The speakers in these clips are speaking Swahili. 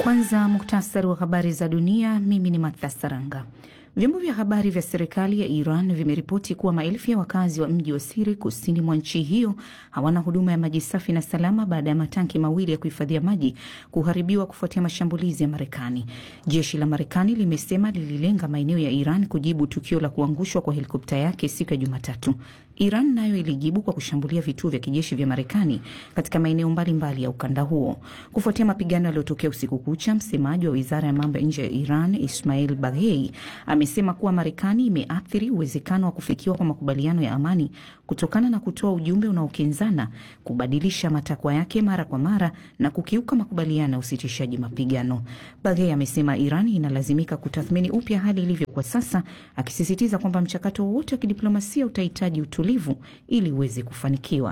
Kwanza muktasari wa habari za dunia. Mimi ni Martha Saranga. Vyombo vya habari vya serikali ya Iran vimeripoti kuwa maelfu ya wakazi wa mji wa Siri kusini mwa nchi hiyo hawana huduma ya maji safi na salama baada ya matanki mawili ya kuhifadhia maji kuharibiwa kufuatia mashambulizi ya Marekani. Jeshi la Marekani limesema lililenga maeneo ya Iran kujibu tukio la kuangushwa kwa helikopta yake siku ya Jumatatu. Iran nayo ilijibu kwa kushambulia vituo vya kijeshi vya Marekani katika maeneo mbalimbali ya ukanda huo. Kufuatia mapigano yaliyotokea usiku kucha, msemaji wa wizara ya mambo ya nje ya Iran Ismail Baghei amesema kuwa Marekani imeathiri uwezekano wa kufikiwa kwa makubaliano ya amani kutokana na kutoa ujumbe unaokinzana, kubadilisha matakwa yake mara kwa mara na kukiuka makubaliano ya usitishaji mapigano. Baghei amesema Iran inalazimika kutathmini upya hali ilivyo kwa sasa, akisisitiza kwamba mchakato wowote wa kidiplomasia utahitaji utulivu ili uweze kufanikiwa.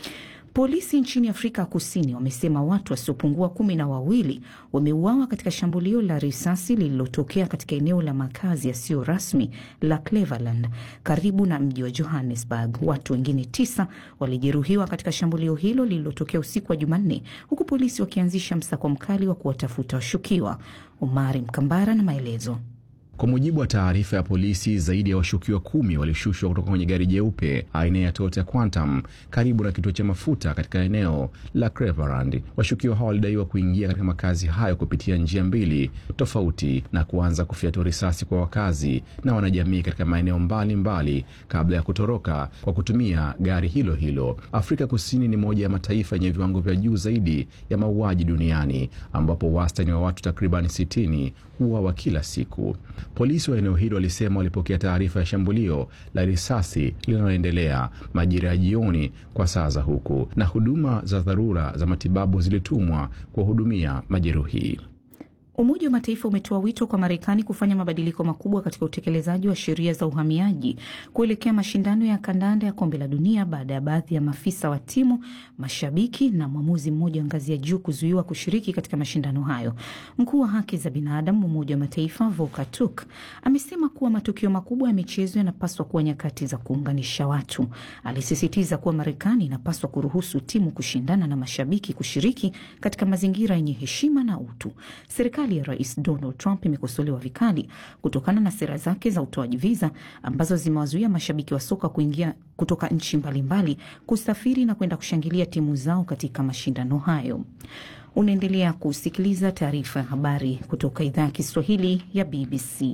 Polisi nchini Afrika Kusini wamesema watu wasiopungua kumi na wawili wameuawa katika shambulio la risasi lililotokea katika eneo la makazi yasiyo rasmi la Cleveland karibu na mji wa Johannesburg. Watu wengine tisa walijeruhiwa katika shambulio hilo lililotokea usiku wa Jumanne, huku polisi wakianzisha msako mkali wa kuwatafuta washukiwa. Omari Mkambara na maelezo. Kwa mujibu wa taarifa ya polisi, zaidi ya washukiwa kumi walishushwa kutoka kwenye gari jeupe aina ya Toyota Quantum karibu na kituo cha mafuta katika eneo la Cleveland. Washukiwa hao walidaiwa kuingia katika makazi hayo kupitia njia mbili tofauti na kuanza kufyatua risasi kwa wakazi na wanajamii katika maeneo mbalimbali kabla ya kutoroka kwa kutumia gari hilo hilo. Afrika Kusini ni moja ya mataifa yenye viwango vya juu zaidi ya mauaji duniani ambapo wastani wa watu takriban sitini huuawa kila siku. Polisi wa eneo hilo walisema walipokea taarifa ya shambulio la risasi linaloendelea majira ya jioni kwa saa za huku, na huduma za dharura za matibabu zilitumwa kuwahudumia majeruhi. Umoja wa Mataifa umetoa wito kwa Marekani kufanya mabadiliko makubwa katika utekelezaji wa sheria za uhamiaji kuelekea mashindano ya kandanda ya kombe la dunia baada ya baadhi ya maafisa wa timu, mashabiki na mwamuzi mmoja wa ngazi ya juu kuzuiwa kushiriki katika mashindano hayo. Mkuu wa haki za binadamu Umoja wa Mataifa Volker Turk amesema kuwa matukio makubwa ya michezo yanapaswa kuwa nyakati za kuunganisha watu. Alisisitiza kuwa Marekani inapaswa kuruhusu timu kushindana na mashabiki kushiriki katika mazingira yenye heshima na utu. Serikali ya Rais Donald Trump imekosolewa vikali kutokana na sera zake za utoaji viza ambazo zimewazuia mashabiki wa soka kuingia kutoka nchi mbalimbali kusafiri na kwenda kushangilia timu zao katika mashindano hayo. Unaendelea kusikiliza taarifa ya habari kutoka idhaa ya Kiswahili ya BBC.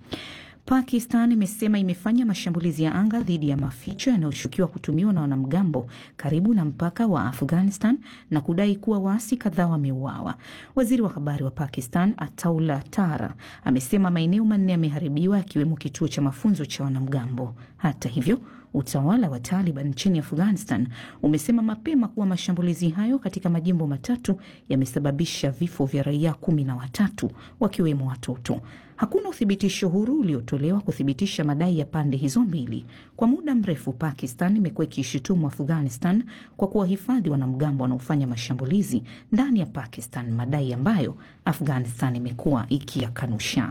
Pakistan imesema imefanya mashambulizi ya anga dhidi ya maficho yanayoshukiwa kutumiwa na wanamgambo karibu na mpaka wa Afghanistan na kudai kuwa waasi kadhaa wameuawa. Waziri wa habari wa Pakistan Ataullah Tara amesema maeneo manne yameharibiwa yakiwemo kituo cha mafunzo cha wanamgambo. Hata hivyo utawala wa Taliban nchini Afghanistan umesema mapema kuwa mashambulizi hayo katika majimbo matatu yamesababisha vifo vya raia kumi na watatu wakiwemo watoto. Hakuna uthibitisho huru uliotolewa kuthibitisha madai ya pande hizo mbili. Kwa muda mrefu, Pakistan imekuwa ikishutumu Afghanistan kwa kuwahifadhi wanamgambo wanaofanya mashambulizi ndani ya Pakistan, madai ambayo Afghanistan imekuwa ikiyakanusha.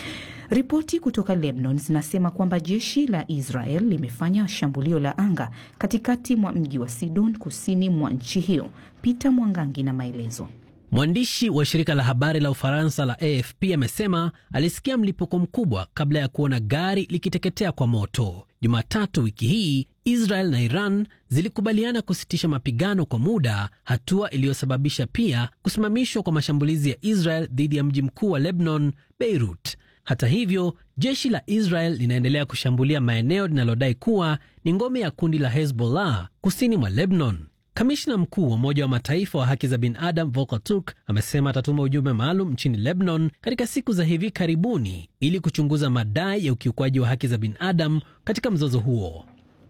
Ripoti kutoka Lebanon zinasema kwamba jeshi la Israel limefanya shambulio la anga katikati mwa mji wa Sidon, kusini mwa nchi hiyo. Peter Mwangangi na maelezo. Mwandishi wa shirika la habari la Ufaransa la AFP amesema alisikia mlipuko mkubwa kabla ya kuona gari likiteketea kwa moto. Jumatatu wiki hii Israel na Iran zilikubaliana kusitisha mapigano kwa muda, hatua iliyosababisha pia kusimamishwa kwa mashambulizi ya Israel dhidi ya mji mkuu wa Lebanon, Beirut. Hata hivyo, jeshi la Israel linaendelea kushambulia maeneo linalodai kuwa ni ngome ya kundi la Hezbollah kusini mwa Lebanon. Kamishna mkuu wa Umoja wa Mataifa wa haki za binadamu Volker Turk amesema atatuma ujumbe maalum nchini Lebanon katika siku za hivi karibuni ili kuchunguza madai ya ukiukwaji wa haki za binadamu katika mzozo huo.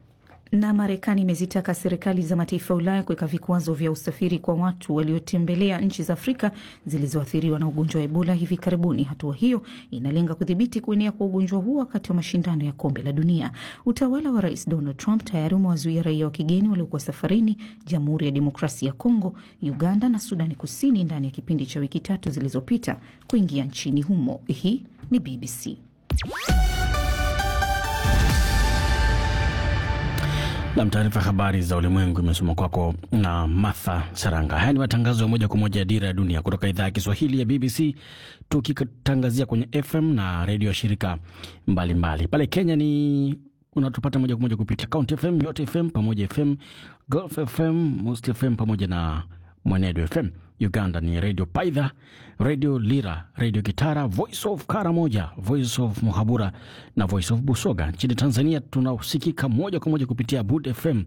Na Marekani imezitaka serikali za mataifa ya Ulaya kuweka vikwazo vya usafiri kwa watu waliotembelea nchi za Afrika zilizoathiriwa na ugonjwa wa Ebola hivi karibuni. Hatua hiyo inalenga kudhibiti kuenea kwa ugonjwa huo wakati wa mashindano ya kombe la dunia. Utawala wa Rais Donald Trump tayari umewazuia raia wa kigeni waliokuwa safarini Jamhuri ya Demokrasia ya Kongo, Uganda na Sudani Kusini ndani ya kipindi cha wiki tatu zilizopita kuingia nchini humo. Hii ni BBC. Nam, taarifa habari za ulimwengu imesoma kwako na Martha Saranga. Haya ni matangazo ya moja kwa moja ya Dira ya Dunia kutoka idhaa ya Kiswahili ya BBC, tukitangazia kwenye FM na redio ya shirika mbalimbali mbali. Pale Kenya ni unatupata moja kwa moja kupitia Count FM, Yote FM pamoja FM, Gulf FM, Most FM pamoja na Mwenedo FM. Uganda ni redio Paidha, redio Lira, redio Gitara, Voice of Karamoja, Voice of Muhabura na Voice of Busoga. Nchini Tanzania tunasikika moja kwa moja kupitia Bud FM,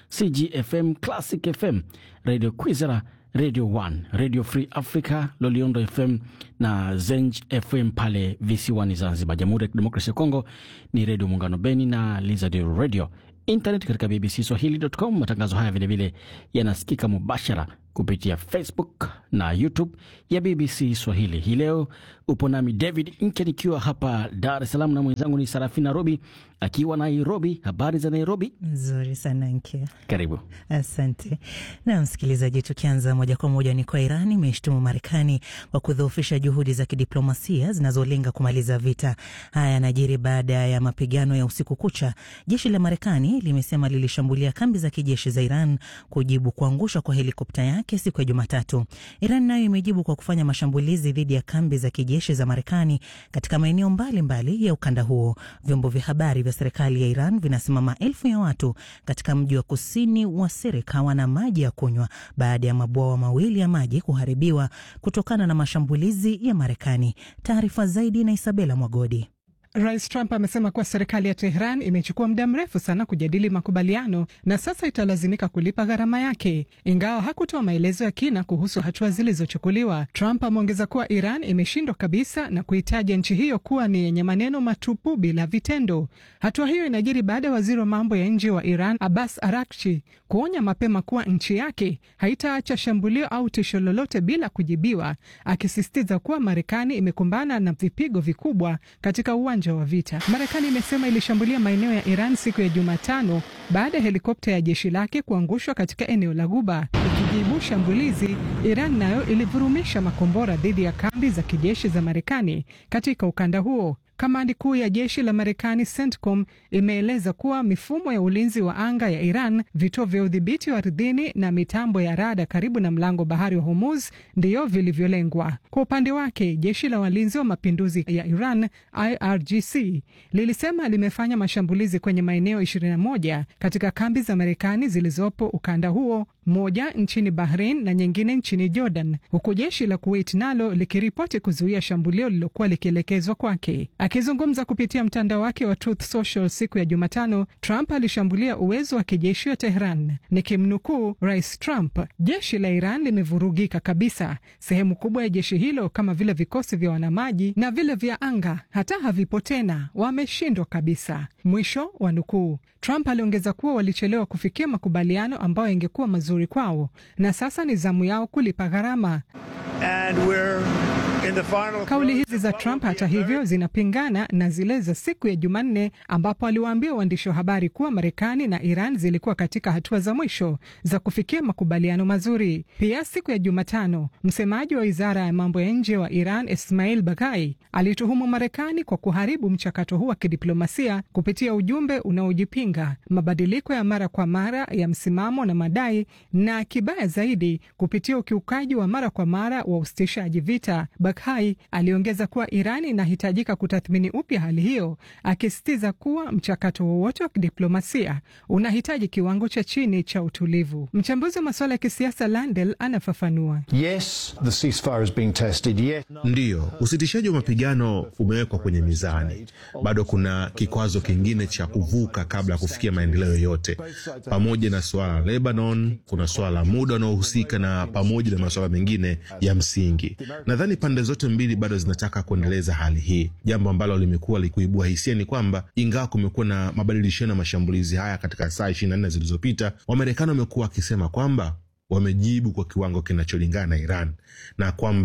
CGFM, Classic FM, redio Kwizera, Radio 1, Radio Free Africa, Loliondo FM na Zenj FM pale visiwani Zanzibar. Jamhuri ya Kidemokrasia ya Kongo ni redio Muungano Beni na Lizard Radio. Internet katika BBC Swahili.com. Matangazo haya vilevile yanasikika mubashara kupitia Facebook na YouTube ya BBC Swahili. Hii leo upo nami David Nke nikiwa hapa Dar es Salaam na mwenzangu ni Sarafina Robi akiwa Nairobi. Habari za Nairobi? Nzuri sana Nke, karibu. Asante na msikilizaji, tukianza moja kwa moja ni kwa Iran imeshtumu Marekani kwa kudhoofisha juhudi za kidiplomasia zinazolenga kumaliza vita. Haya yanajiri baada ya mapigano ya usiku kucha. Jeshi la Marekani limesema lilishambulia kambi za kijeshi za Iran kujibu kuangushwa kwa helikopta yake siku ya Jumatatu. Iran nayo imejibu kwa kufanya mashambulizi dhidi ya kambi za kijeshi za Marekani katika maeneo mbalimbali ya ukanda huo. Vyombo vya habari vya serikali ya Iran vinasema maelfu ya watu katika mji wa kusini wa Sereka wana maji ya kunywa baada ya mabwawa mawili ya maji kuharibiwa kutokana na mashambulizi ya Marekani. Taarifa zaidi na Isabela Mwagodi. Rais Trump amesema kuwa serikali ya Tehran imechukua muda mrefu sana kujadili makubaliano na sasa italazimika kulipa gharama yake. Ingawa hakutoa maelezo ya kina kuhusu hatua zilizochukuliwa, Trump ameongeza kuwa Iran imeshindwa kabisa na kuitaja nchi hiyo kuwa ni yenye maneno matupu bila vitendo. Hatua hiyo inajiri baada ya waziri wa mambo ya nje wa Iran Abbas Araghchi kuonya mapema kuwa nchi yake haitaacha shambulio au tisho lolote bila kujibiwa, akisisitiza kuwa Marekani imekumbana na vipigo vikubwa katika uwanja wa vita. Marekani imesema ilishambulia maeneo ya Iran siku ya Jumatano baada ya helikopta ya jeshi lake kuangushwa katika eneo la Guba. Ikijibu shambulizi, Iran nayo ilivurumisha makombora dhidi ya kambi za kijeshi za Marekani katika ukanda huo. Kamandi kuu ya jeshi la Marekani CENTCOM imeeleza kuwa mifumo ya ulinzi wa anga ya Iran, vituo vya udhibiti wa ardhini na mitambo ya rada karibu na mlango bahari wa Hormuz ndiyo vilivyolengwa. Kwa upande wake, jeshi la walinzi wa mapinduzi ya Iran IRGC lilisema limefanya mashambulizi kwenye maeneo 21 katika kambi za Marekani zilizopo ukanda huo, moja nchini Bahrain na nyingine nchini Jordan, huku jeshi la Kuwait nalo likiripoti kuzuia shambulio lililokuwa likielekezwa kwake. Akizungumza kupitia mtandao wake wa Truth Social siku ya Jumatano, Trump alishambulia uwezo wa kijeshi wa Tehran. Nikimnukuu Rais Trump, jeshi la Iran limevurugika kabisa. Sehemu kubwa ya jeshi hilo kama vile vikosi vya wanamaji na vile vya anga hata havipo tena, wameshindwa kabisa. Mwisho wa nukuu. Trump aliongeza kuwa walichelewa kufikia makubaliano ambayo yangekuwa mazuri kwao, na sasa ni zamu yao kulipa gharama. Kauli hizi za Trump hata hivyo zinapingana na zile za siku ya Jumanne ambapo aliwaambia waandishi wa habari kuwa Marekani na Iran zilikuwa katika hatua za mwisho za kufikia makubaliano mazuri. Pia siku ya Jumatano, msemaji wa wizara ya mambo ya nje wa Iran Ismail Baghai alituhumu Marekani kwa kuharibu mchakato huu wa kidiplomasia kupitia ujumbe unaojipinga, mabadiliko ya mara kwa mara ya msimamo na madai, na kibaya zaidi, kupitia ukiukaji wa mara kwa mara wa usitishaji vita. Baghai aliongeza kuwa Iran inahitajika kutathmini upya hali hiyo, akisisitiza kuwa mchakato wowote wa kidiplomasia unahitaji kiwango cha chini cha utulivu. Mchambuzi wa masuala ya kisiasa Landel anafafanua. Yes, the ceasefire is being tested. Yes. Ndiyo, usitishaji wa mapigano umewekwa kwenye mizani. Bado kuna kikwazo kingine cha kuvuka kabla ya kufikia maendeleo yoyote. Pamoja na suala la Lebanon, kuna suala la muda unaohusika na pamoja na masuala mengine ya msingi. Nadhani pande zote mbili bado zinataka kuendeleza hali hii. Jambo ambalo limekuwa likuibua hisia ni kwamba ingawa kumekuwa na mabadilishano ya mashambulizi haya katika saa ishirini na nne zilizopita, Wamarekani wamekuwa wakisema kwamba wamejibu kwa kiwango kinacholingana na Iran na kwamba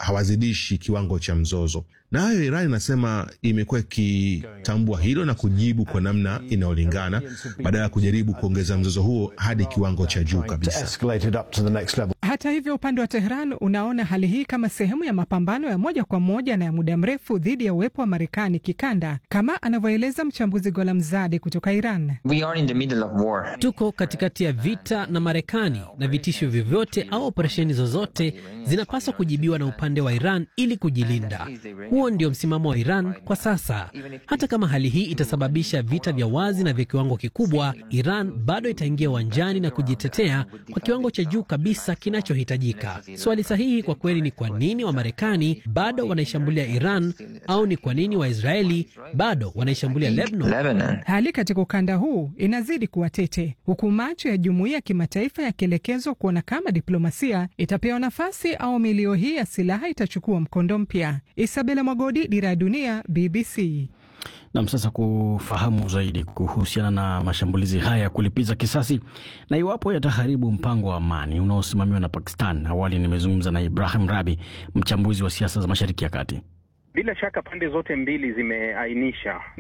hawazidishi kiwango cha mzozo. Nayo Iran inasema imekuwa ikitambua hilo na kujibu kwa namna inayolingana badala ya kujaribu kuongeza mzozo huo hadi kiwango cha juu kabisa. Hata hivyo, upande wa Tehran unaona hali hii kama sehemu ya mapambano ya moja kwa moja na ya muda mrefu dhidi ya uwepo wa Marekani kikanda, kama anavyoeleza mchambuzi Golamzade kutoka Iran. We are in the middle of war. Tuko katikati ya vita na Marekani na vitisho vyovyote au operesheni zozote zinapaswa kujibiwa na upande wa Iran ili kujilinda. Huo ndio msimamo wa Iran kwa sasa. Hata kama hali hii itasababisha vita vya wazi na vya kiwango kikubwa, Iran bado itaingia uwanjani na kujitetea kwa kiwango cha juu kabisa kinachohitajika. Swali sahihi kwa kweli ni kwa nini Wamarekani bado wanaishambulia Iran au ni kwa nini Waisraeli bado wanaishambulia Lebanon? Hali katika ukanda huu inazidi kuwa tete, huku macho ya jumuiya ya kimataifa yakielekezwa kuona kama diplomasia itapewa nafasi au milio hii ya silaha itachukua mkondo mpya. Isabela Mwagodi, Dira ya Dunia, BBC. Nam, sasa kufahamu zaidi kuhusiana na mashambulizi haya ya kulipiza kisasi na iwapo yataharibu mpango wa amani unaosimamiwa na Pakistan. Awali nimezungumza na Ibrahim Rabi, mchambuzi wa siasa za Mashariki ya Kati. Bila shaka pande zote mbili zimeainisha